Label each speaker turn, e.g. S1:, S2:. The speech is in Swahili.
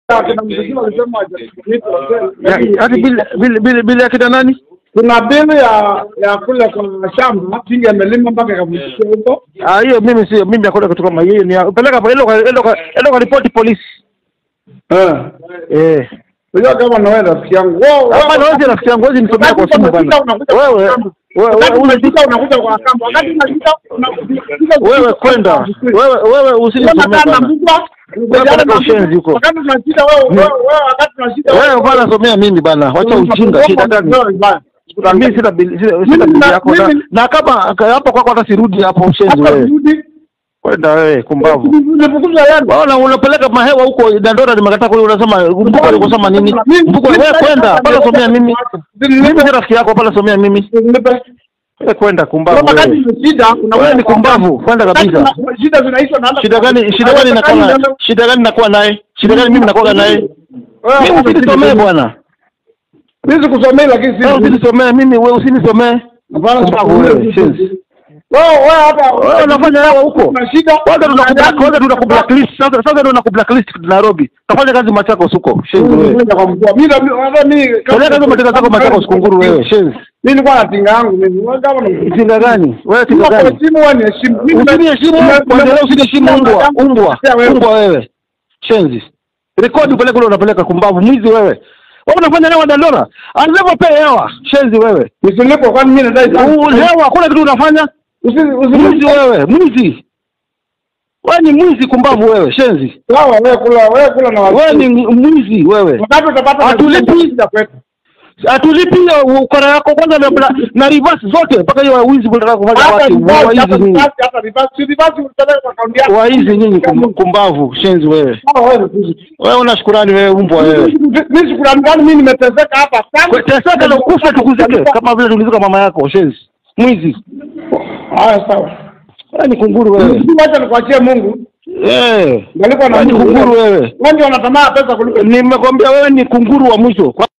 S1: Kina mziki walisema hajatumika,
S2: Ya- Ati bili bili bili bili ya kina nani?
S1: kuna bili ya ya kule kwa shamba tingi amelima mpaka ikavukia huko.
S2: Ah, hiyo mimi sio mimi hakuna kitu kama hiyo. Ni ya- peleka kwa ilo kwa ilo kwa ilo kwa ripoti polisi.
S1: Eh,
S2: Eh.
S1: unajua kama na wewe rafiki yangu wao
S2: Hapa na wewe rafiki yangu wewe nisomea kwa simu bwana. Wewe wewe wewe
S1: unajua unakuja kwa kamba wakati unajua
S2: wewe kwenda. Wewe wewe usinisomee bwana. peleka ushenzi huko.
S1: Wakati tunashida wewe wewe wewe wakati tunashida
S2: Wewe bwana somea mimi bwana. Wacha ujinga shida gani? Na mimi sina bili sina sina bili yako na, na kama hapo kwako hata sirudi hapo ushenzi wewe. Kwenda wewe kumbavu. Waona unapeleka mahewa huko Dandora nimekataa kule unasema mbuko alikusema nini? Mbuko wewe kwenda pala somea mimi. Mimi si rafiki yako pala somea mimi. Wewe kwenda kumbavu wewe. Wewe ni kumbavu kwenda kabisa.
S1: Shida zinaisha na
S2: Shida gani shida gani nakuwa naye? Shida gani nakuwa naye? Shida gani mimi nakuwa naye? Mimi usinisomee bwana.
S1: Mimi sikusomei lakini
S2: Wewe
S1: si
S2: usinisomee mimi wewe usinisomee. Kumbavu wewe. shenzi.
S1: wewe wewe hata
S2: Wewe unafanya hewa huko.
S1: Kuna shida.
S2: Kwanza tunakublack kwanza tunakublacklist. Sasa sasa ndio tunakublacklist Nairobi. Kafanya kazi Machakos huko. Shenzi wewe.
S1: Kwenda kwa mkuu. Mimi na- hata mimi
S2: Peleka hizo mateka zako Machakos kunguru wewe. Shenzi.
S1: Mimi nilikuwa na tinga yangu mimi. Wewe kama na
S2: Tinga gani? Wewe tinga
S1: Kwa
S2: gani?
S1: simu wewe ni heshimu. Mimi
S2: Usiniheshimu kuendelea usiniheshimu umbwa. Umbwa. Umbwa wewe. Shenzi. Rekodi upeleke ule unapeleka kumbavu mwizi wewe. Wewe unafanya hewa Dandora. Anataka pea hewa. Shenzi wewe.
S1: Nisilipo kwani mimi nadai sana.
S2: U- Hewa kuna kitu unafanya?
S1: Usi
S2: Mwizi
S1: usi
S2: wewe, mwizi. Wewe ni mwizi kumbavu wewe, shenzi.
S1: sawa wewe kula wewe kula na watu.
S2: Wewe ni mwizi wewe.
S1: wakati utapata
S2: Hatulipi.
S1: shida kwetu.
S2: Atulipi hiyo ukora yako kwanza na, na, na reverse zote mpaka hiyo wizi unataka kufanya
S1: Hata
S2: watu
S1: reverse,
S2: waizi
S1: hata
S2: nyinyi.
S1: reverse, hata reverse. Si reverse utapeleka kwa akaunti yako.
S2: Waizi nyinyi kum, kumbavu, shenzi wewe.
S1: Sawa wewe ni kuzi.
S2: Wewe una shukurani wewe umbwa wewe.
S1: Mimi shukrani gani mimi nimeteseka hapa sana.
S2: Teseka na kufa tukuzike kama vile tulizika mama yako, shenzi. Mwizi.
S1: Haya sawa.
S2: Wewe ni kunguru wewe.
S1: Mimi wacha nikuachie Mungu.
S2: Eh.
S1: Ngalikuwa na
S2: Wewe ni
S1: Mungu.
S2: kunguru wewe.
S1: Wewe ndio unatamaa pesa kuliko
S2: Nimekwambia wewe ni kunguru wa mwisho.